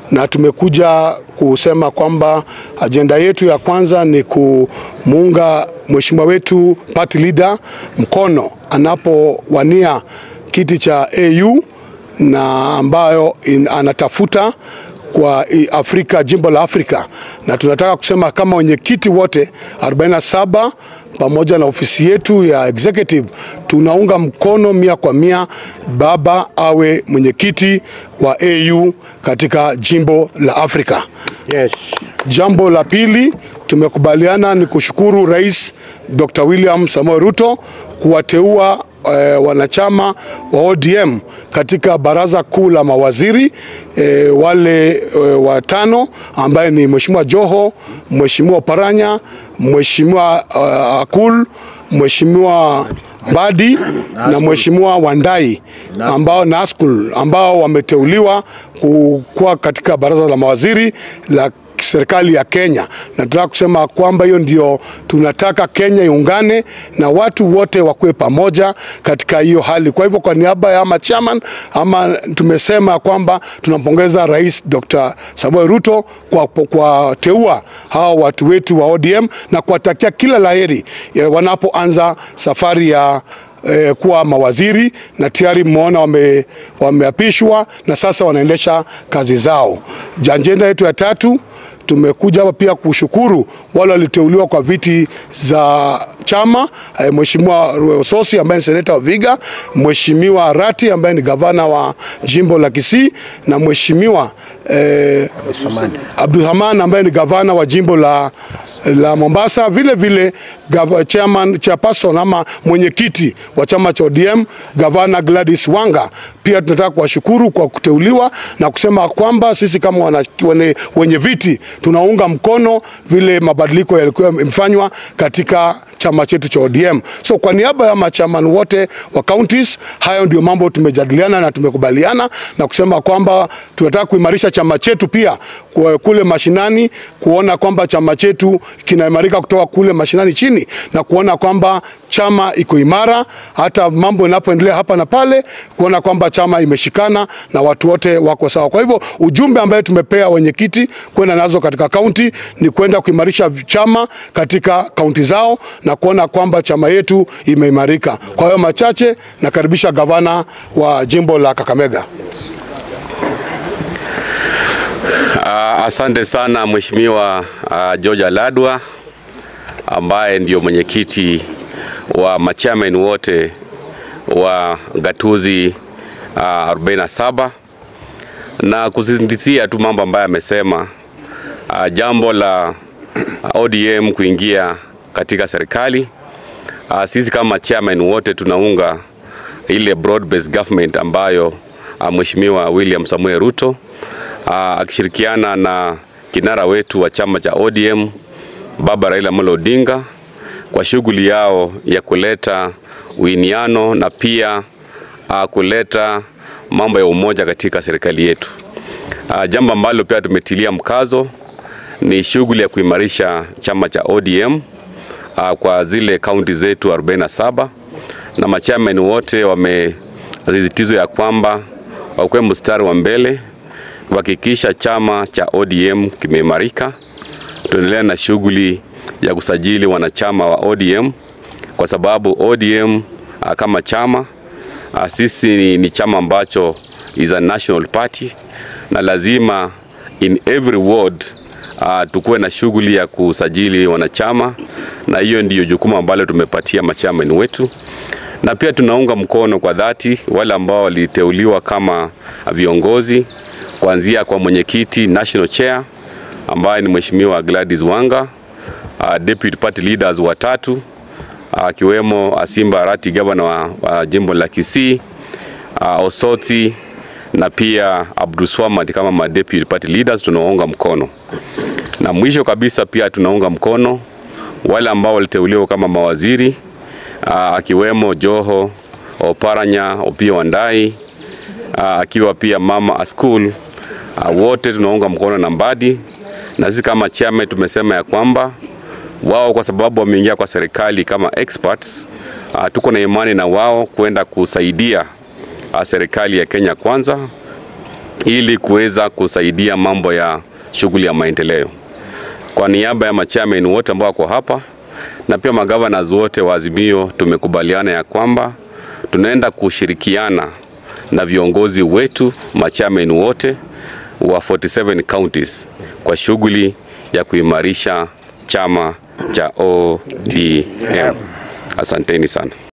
na tumekuja kusema kwamba ajenda yetu ya kwanza ni kumuunga mheshimiwa wetu party leader mkono anapowania kiti cha AU na ambayo in, anatafuta kwa Afrika, jimbo la Afrika, na tunataka kusema kama wenyekiti wote 47 pamoja na ofisi yetu ya executive tunaunga mkono mia kwa mia baba awe mwenyekiti wa AU katika jimbo la Afrika. Yes. Jambo la pili tumekubaliana ni kushukuru Rais Dr. William Samoei Ruto kuwateua eh, wanachama wa ODM katika baraza kuu la mawaziri eh, wale eh, watano ambaye ni Mheshimiwa Joho, Mheshimiwa Paranya, Mheshimiwa uh, Akul, Mheshimiwa Mbadi na Mheshimiwa Wandai ambao Naskul ambao wameteuliwa kuwa katika baraza la mawaziri la serikali ya Kenya, na tunataka kusema kwamba hiyo ndio tunataka Kenya iungane na watu wote wakuwe pamoja katika hiyo hali. Kwa hivyo kwa niaba ya ama chairman ama tumesema kwamba tunampongeza Rais Dr. Samoei Ruto kwa, kwa teua hawa watu wetu wa ODM na kuwatakia kila laheri wanapoanza safari ya eh, kuwa mawaziri na tayari mmeona wame, wameapishwa na sasa wanaendesha kazi zao. Ajenda yetu ya tatu tumekuja hapa pia kushukuru wale waliteuliwa kwa viti za chama eh, Mheshimiwa Sosi ambaye ni seneta wa Viga, Mheshimiwa Rati ambaye ni gavana wa jimbo la Kisii na Mheshimiwa eh, Abdulrahman ambaye ni gavana wa jimbo la la Mombasa, vile vile gava, chairman, chairperson ama mwenyekiti wa chama cha ODM gavana Gladys Wanga. Pia tunataka kuwashukuru kwa kuteuliwa na kusema kwamba sisi kama wana, wane, wenye viti tunaunga mkono vile mabadiliko yalikuwa yamefanywa katika chama chetu cha ODM. So kwa niaba ya machaman wote wa counties, hayo ndio mambo tumejadiliana na tumekubaliana na kusema kwamba tunataka kuimarisha chama chetu pia kule mashinani, kuona kwamba chama chetu kinaimarika kutoka kule mashinani chini na kuona kwamba chama iko imara, hata mambo yanapoendelea hapa na pale, kuona kwamba chama imeshikana na watu wote wako sawa. Kwa hivyo ujumbe ambaye tumepea wenyekiti kwenda nazo katika kaunti ni kwenda kuimarisha chama katika kaunti zao na kuona kwamba chama yetu imeimarika. Kwa hiyo machache, nakaribisha gavana wa jimbo la Kakamega. Uh, asante sana Mheshimiwa uh, George Aladwa ambaye ndio mwenyekiti wa machairman wote wa gatuzi uh, 47 na kusisitizia tu mambo ambayo amesema. Uh, jambo la ODM kuingia katika serikali uh, sisi kama chairman wote tunaunga ile broad based government ambayo uh, Mheshimiwa William Samuel Ruto uh, akishirikiana na kinara wetu wa chama cha ODM Baba Raila Amolo Odinga kwa shughuli yao ya kuleta uiniano na pia uh, kuleta mambo ya umoja katika serikali yetu. Uh, jambo ambalo pia tumetilia mkazo ni shughuli ya kuimarisha chama cha ODM uh, kwa zile kaunti zetu 47 na machairman wote wamesisitiza ya kwamba wakuwe mstari wa mbele kuhakikisha chama cha ODM kimeimarika. Tuendelea na shughuli ya kusajili wanachama wa ODM kwa sababu ODM uh, kama chama uh, sisi ni, ni chama ambacho is a national party na lazima in every ward uh, tukuwe na shughuli ya kusajili wanachama, na hiyo ndiyo jukumu ambalo tumepatia machairman wetu, na pia tunaunga mkono kwa dhati wale ambao waliteuliwa kama viongozi kuanzia kwa mwenyekiti national chair ambaye ni Mheshimiwa Gladys Wanga, uh, deputy party leaders watatu akiwemo uh, Asimba Arati gavana wa, wa jimbo la Kisii, uh, Osoti na pia Abdulswamad kama ma deputy party leaders tunaunga mkono. Na mwisho kabisa pia tunaunga mkono wale ambao waliteuliwa kama mawaziri uh, akiwemo Joho Oparanya, Opiyo Wandayi uh, akiwa pia mama Askul uh, wote tunaunga mkono na Mbadi, na sisi kama chama tumesema ya kwamba wao kwa sababu wameingia kwa serikali kama experts uh, tuko na imani na wao kwenda kusaidia uh, serikali ya Kenya Kwanza ili kuweza kusaidia mambo ya shughuli ya maendeleo. Kwa niaba ya machairman wote ambao wako hapa na pia magavanas wote wa Azimio, tumekubaliana ya kwamba tunaenda kushirikiana na viongozi wetu machairman wote wa 47 counties kwa shughuli ya kuimarisha chama cha ODM. Asanteni sana.